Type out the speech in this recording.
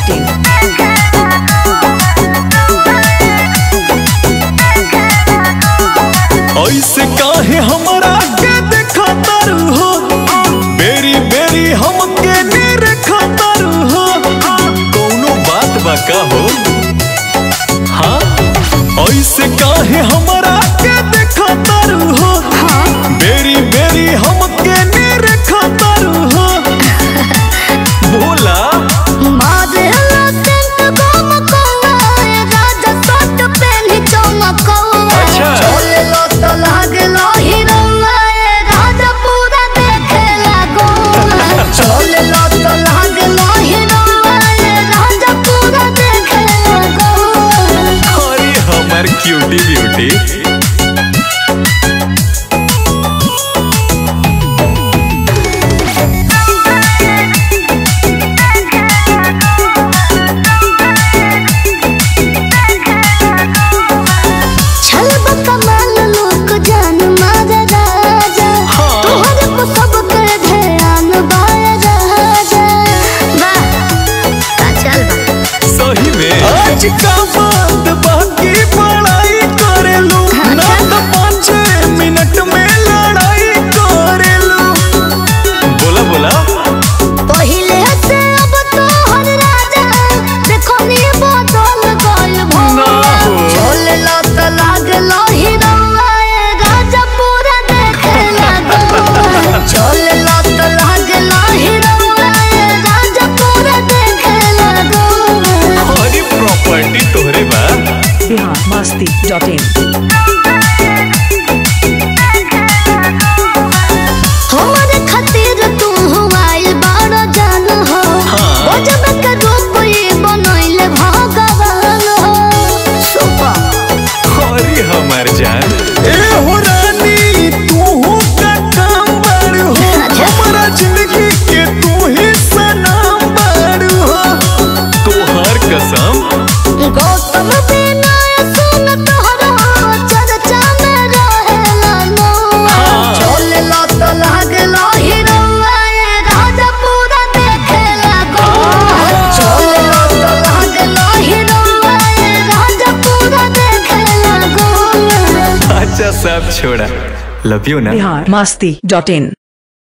masti.in. ऐसे काहे हमरा के देखा तारू हो बेरी बेरी हमके निरखा तारू हो कौनो बात बा का हो हाँ ऐसे काहे हमरा के देखा तारू हो बेरी बेरी हमके निरखा तारू हो बोला अच्छा अरे हमर क्यूटी ब्यूटी हाँ। तोहरे को सबके ध्यान बाया राजा वाह का चल बा सही में आज का बात बाकी पढ़ाई करेलू ना तो पाँच मिनट में लड़ाई करेलू बोला बोला पहिले से अब तोहर राजा देखो नी बदल गइल ना हो। चले ला त लागल हिरौआ ए राजा पूरा देखे लागल चले ला त लागल हिरौआ ए राजा पूरा देखे लागल हरी प्रॉपर्टी तोहरे बा Bihar masti.in. हमरे खातिर तू आइल बड़ जान हो हाँ। गजब के रूप ये बनैले भगवान हो सुपर हरी हमर जान ए हो रानी तू का काम बड़ हो अच्छा। हमारा जिंदगी के तू ही सनम बड़ हो तोहर कसम गौतम बिना सुन तोहरा चर्चा में रहेला नो हाँ। चलेला त लागला हिरौआ ए राजा पूरा देखेला गो चलेला त लागला हिरौआ ए राजा पूरा देखेला गो अच्छा सब छोड़ा लव यू ना Bihar masti.in.